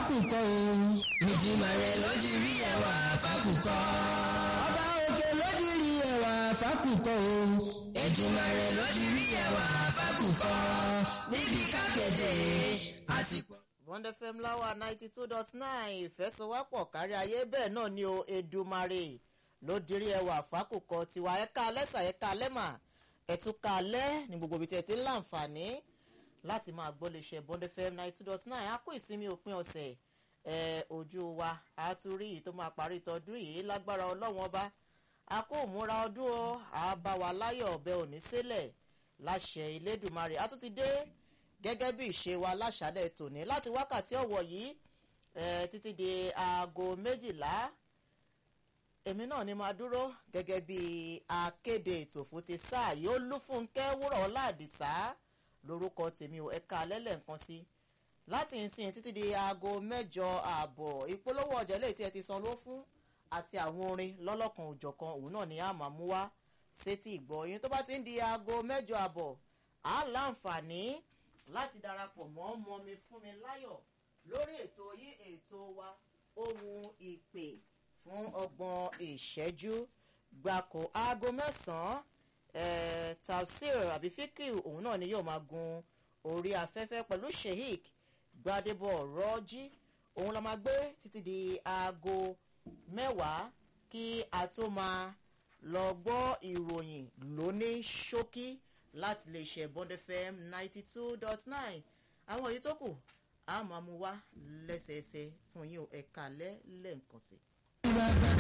fákùkọ o. ìjìmọ̀rẹ́ lójú rí ẹwà fákùkọ. ọba òkè lójú rí ẹwà fákùkọ o. ìjìmọ̀rẹ́ lójú rí ẹwà fákùkọ. níbi kákẹ́jẹ́ àti pọ̀. bond fm láwa ninety two dot nine ìfẹsowápọ̀ kárí ayé bẹ́ẹ̀ náà ni o edumare ló dirí ẹwà fákùkọ tiwa ẹ̀ka alẹ́sà ẹ̀ka alẹ́mà ẹ̀túnka alẹ́ ní gbogbo ibi tí ẹ ti ń láǹfààní láti máa gbọ́ lè ṣe bond fm ninety two dot nine á kó ìsinmi òpin ọ̀sẹ̀ ẹ̀ ojú wa á tún rí yìí tó máa parí tọdún yìí lágbára ọlọ́wọ́n ọba a kó òmúra ọdún o á bá wa láyọ̀ ọ̀bẹ òní sílẹ̀ láṣẹ ilédùnmarè a tún ti dé gẹ́gẹ́ bí ìṣe wa láṣálẹ̀ tòní láti wákàtí ọ̀wọ̀ yìí títí di aago méjìlá èmi náà ni máa dúró gẹ́gẹ́ bí akéde ètò fún ti sáà yìí ó lúfúnkẹ́ wúrọ̀ ọ̀làdìsá lórúkọ tèmi ò ẹ̀ka alẹ́lẹ̀ nǹkan sí láti ìsìn títí di aago mẹ́jọ ààbọ̀ ìpolówó ọjà lè tí ẹ ti san ló fún àti àwọn orin lọ́lọ́kan òjọ̀kan òun náà ni a máa mú wá sétí ìgbọ́ yín tó bá ti ń di aago mẹ́jọ ààbọ̀ á láǹfààní láti darapọ̀ mọ́ mọ́mi fún mi láyọ̀ lórí ètò yí ètò wa ohun ìpè fún ọgbọ̀n ìṣẹ́jú gbàkó aago mẹ́sàn-án tafsir àbí fíkìrì òun náà ni yóò máa gun orí afẹ́fẹ́ pẹ̀lú sheik gbadebo rọ́jí òun la máa gbé títí di aago mẹ́wàá kí a tó máa lọ gbọ́ ìròyìn lóní ṣókí láti lè ṣe bond fm ninety two dot nine àwọn èyí tó kù a máa mú wá lẹ́sẹẹsẹ fún yín ẹ̀ka lẹ́lẹ́ǹkan sí.